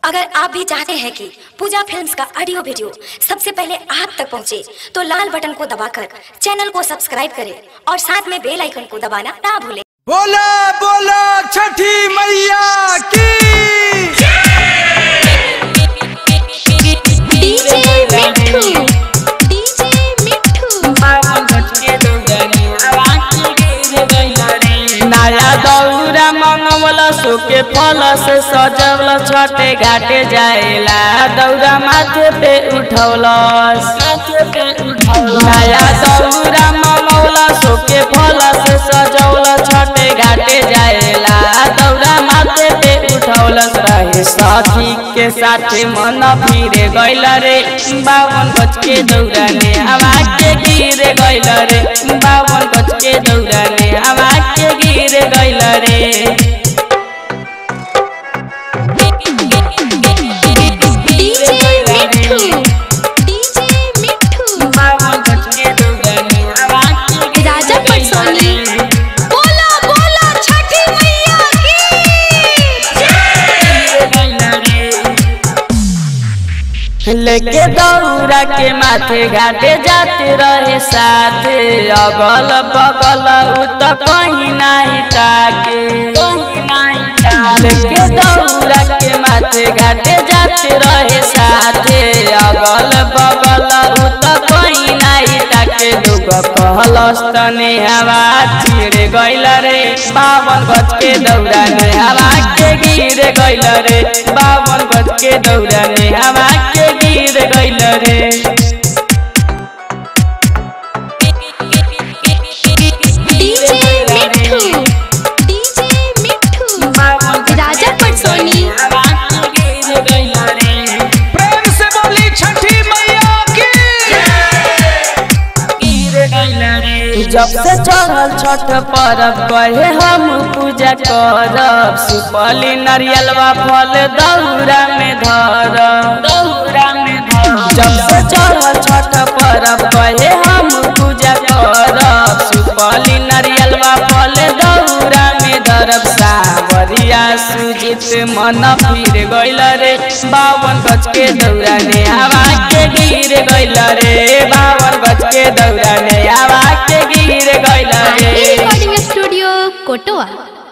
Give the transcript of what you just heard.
अगर आप भी चाहते हैं कि पूजा फिल्म्स का ऑडियो वीडियो सबसे पहले आप तक पहुंचे, तो लाल बटन को दबाकर चैनल को सब्सक्राइब करें और साथ में बेल आइकन को दबाना ना भूलें बोला बोला छठी मैया की डीजे मिठू डीजे मिठू नया दौरा मंगवला सोके फल से सजवल छठे घाटे जाएला दौरा माथे पे उठौलस नया दौरा मंगवला सोके फल से सजवल छठे घाटे जाएला दौरा माथे पे उठौलस रहे सखी के साथे मन फिरे गइल रे बावन गज के दौरा ने हवा के गिर गइल रे बावन गज के दौरा ने हवा के गिर गइल रे डीजे मिठू डीजे मिठू बावन गज के दौरा ने हवा के गिर राजा गइल पटसोनी रे। बोला बोला छठी मैया की लेके दौरा के माथे घाटे जाते रहे साथे अगल बगल उ त कहीं नहीं ताके लेके दौरा के माथे घाटे जाते रहे साथे अगल बगल उ त कहीं नहीं ताके दुगो कहलस तने हवा छिड़ गइल रे बावन गज के दौरा ने हवा के गिर गइल रे बावन गज के दौरा ने हवा के गिर गइल रे डीजे मिठू डीजे मिठू राजा पटसोनी प्रेम से बोली छठी मैया की जब से चढ़ल छठ परब कहे हम पूजा करब सुपली नरियलवा फल दौरा में धरब दौरा में धरब जब से चढ़ल छठ परब कहे हम पूजा करब सुपली नरियलवा फल दौरा में धरब सावरिया सुजित मन फिर गइल रे बावन गज के दौरा ने हवा के गिर गइल रे बावन गज के दौरा ने हवा के गिर गइल रे रिकॉर्डिंग स्टूडियो कोटवा